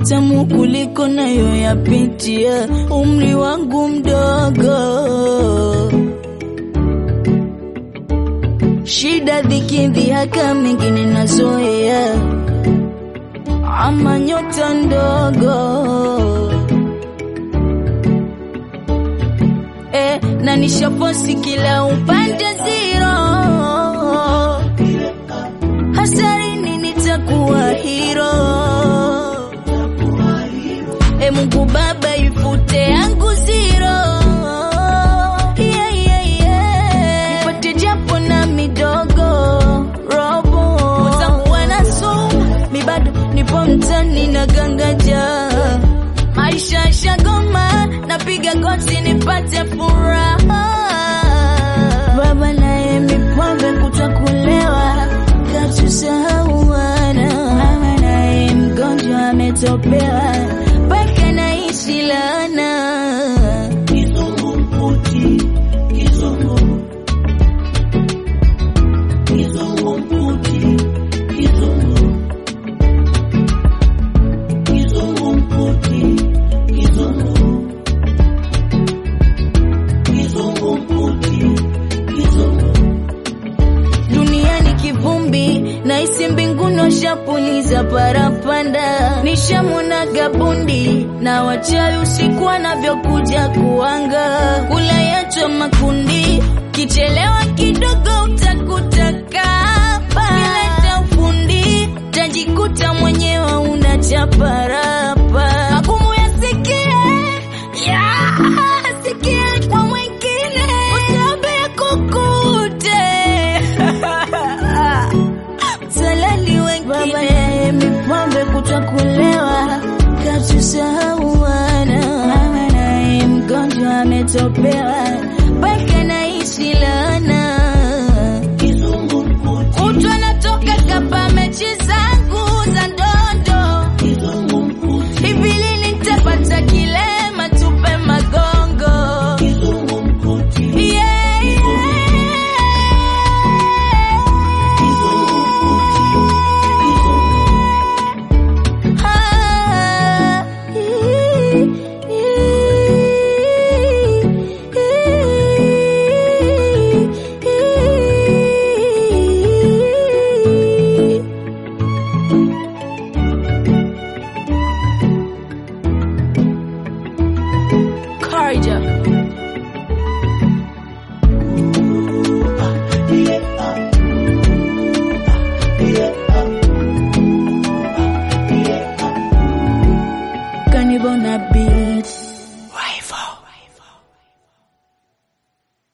matamu kuliko nayo yapitia, umri wangu mdogo, shida dhiki dhihaka mengine nazoea, ama nyota ndogo eh, na nishaposi kila upande zero, hasarini nitakuwa hero. E Mungu Baba, ifute yangu zero, yeah, yeah, yeah. nipate japo na midogo robo, wenzangu wanasoma, mi bado nipo mtani na gangaja maisha shagoma, napiga goti nipate furaha. Baba naye mipombe kutakulewa, katusahau wana. Mama naye mgonjwa ametopewa, mpaka naishi laana. Kizungumkuti, kizungu. Kizungumkuti, kizungu. Kizungumkuti, kizungu. Kizungumkuti, kizungu. duniani kivumbi na isi mbinguni washapuliza parapanda nishamona gabundi na wachawi usiku wanavyokuja kuanga kula yacho makundi kichelewa kidogo utakuta kapa kileta ufundi tajikuta mwenyewe unachaparapa magumu yasikie yeah, sikia kwa mwingine usiombe kukute salali wengine babaye mipombe kutakulewa katusahau wana mama naye mgonjwa ametopewa mpaka naishi laana Kizungumkuti, Mtu anatoka kapa mechi zangu za ndondo kizungumkuti, hivi lini nitapata kilema tupe magongo kizungumkuti. yeah, yeah. Ah, Karja. Kanibona B